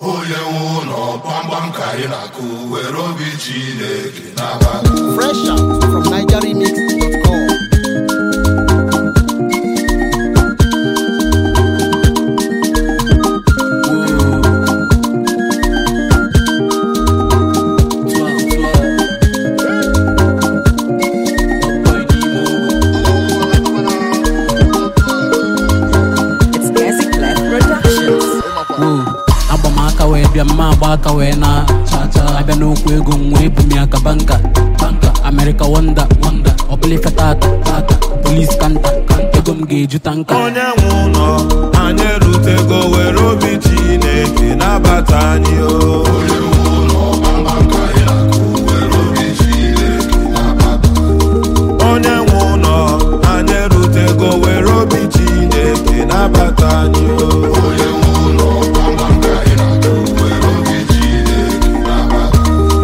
onye nwe ụlọ gbamgbam ka anyị na-akụ were obi Chineke nabata Fresh out from NigerRemix.com. It's Classic Black Productions. agba m aka wee bịa mma agba aka wee na abịa n'okwu ego m wee bu m ya ka banka banka America wonder wonder ọbụla ife tata tata police kanta ego m ga-eju tanka onye nwe ụlọ anyị erutego were obi chineke nabata anyị o onye nwe ụlọ gbamgbam ka anyị na-akụ were obi Chineke nabata onye nwe ụlọ anyị erutego were obi chineke nabata anyị o onye nwe ụlọ gbamgbam ka anyị na-akụ were obi Chineke nabata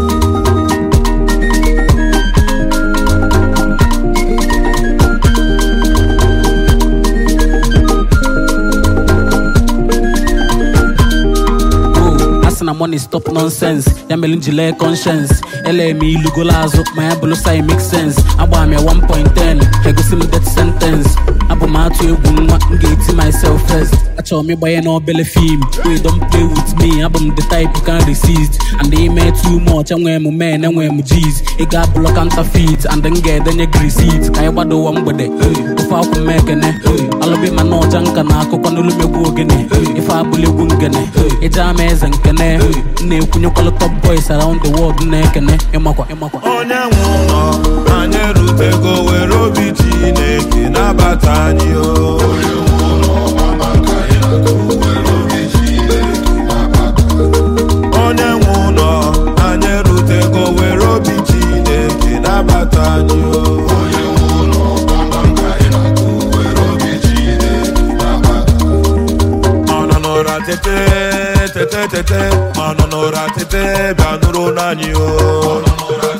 Oh, a sị na money stop nonsense ya mere m ji lee conscience ele m ilugolo azụ ma ya bụrụ sai make sense agba m ya 1.10 egosi m death sentence abụ m atụ egwu nwa m ga-eti myself first achọrọ m ịgbanye n'obele fim wey don play with me abụ m the type you can resist and ime too much enwee m men enwee m g's ị ga-abụlọ counterfeit and m ga-edenye gị receipt ka anyị gbado ụwa mgbede ofe akwụ m ekene alụbi ma na ọja nka na akụkọ n'olu megbu ogene ife abụla egwu ngene ịja ama eze nkene m na-ekwunyekwala top boys around the world na-ekene ịmakwa ịmakwa onye nwe ụlọ anyị erutego were obi chineke nabata anyị o onye nwe ụlọ gbamgbam ka anyị na-akụ were obi Chineke nabata onye nwe ụlọ anyị erutego were obi chineke nabata anyị o onye nwe ụlọ gbamgbam ka anyị na-akụ were obi Chineke nabata ọ nọ n'ụra tete tete tete ọ nọ n'ụra tete bịa nụrụ n'anyị o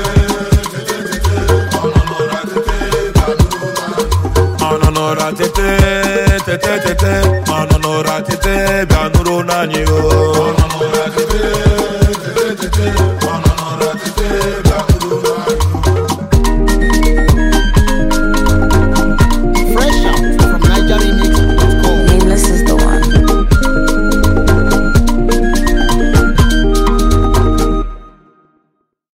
ọ nọ n'ụra tete tete tete ọ nọ n'ụra tete bịa nụrụ n'anyị o